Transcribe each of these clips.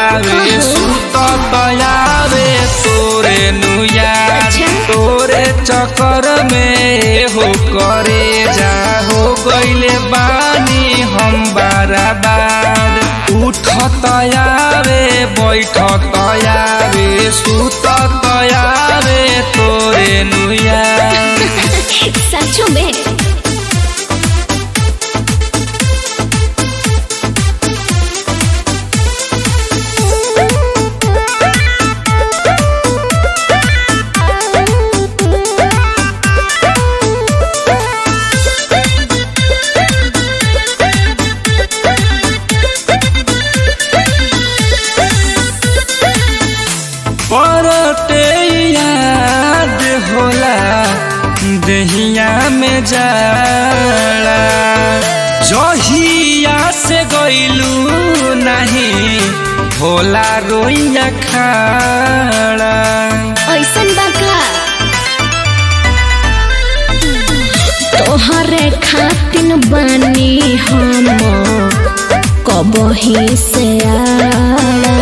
तयावे सुत तयावे तोरे नुयार अच्छा। तोरे चक्कर में हो करे जा हो गईले बानी हम बाराबार उठ तयावे बैठ तयावे सुत तयावे तोरे नुयार सचो में परते याद होला दहिया में जाड़ा जहिया से गईलू नहीं होला रोइया खाड़ा ऐसन बाका तोहरे खातिन बानी हम कबही से आड़ा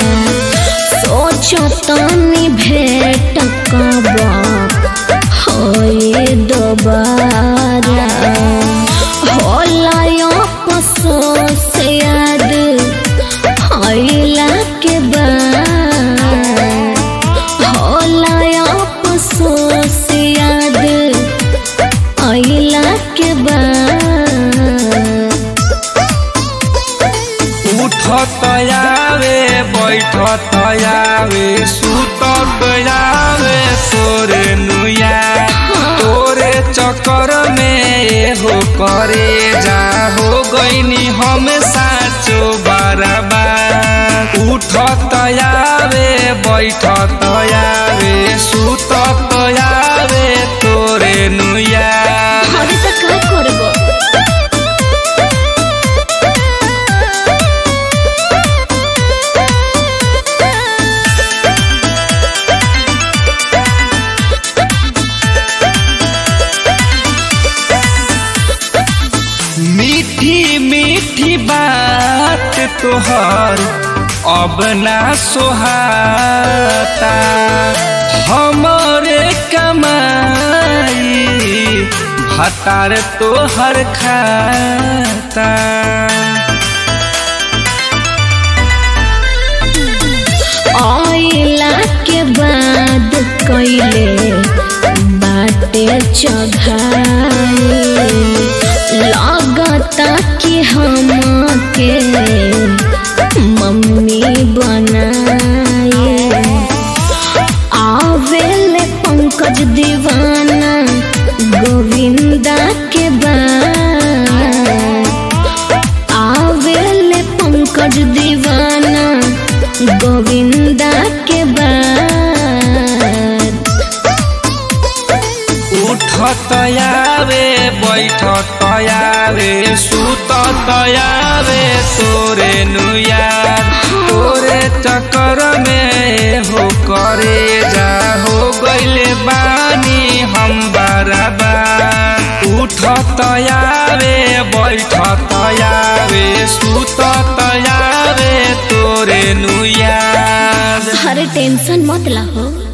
सोचो तनी भेट कब होए दोबारा होला अफसोस याद आइला के बाद होला अफसोस याद आइला के बाद उठ तयावे बैठ तयावे सुत तयावे तोरे नुया तोरे चक्कर में हो करे जा हो गईनी हम साचो बराबर उठ तयावे बैठ तयावे सुत तयावे तोरे नुया अरे तो का करबो मीठी मीठी बात तोहर अब ना सोहाता हमरे कमाई भतार तोहर खाता आइला के बाद कैले बाटे चघाई लगता कि हम के मम्मी बनाए आवेले पंकज दीवाना गोविंदा के बाद आवेले पंकज दीवाना गोविंदा के बाद उठ तयावे बैठ तयावे सुत तयावे तोरे नुयार तोरे चक्कर में हो करे जा हो गईले बानी हम बराबर उठ तयावे बैठ तयावे सुत तयावे तोरे नुयार हर टेंशन मत ला हो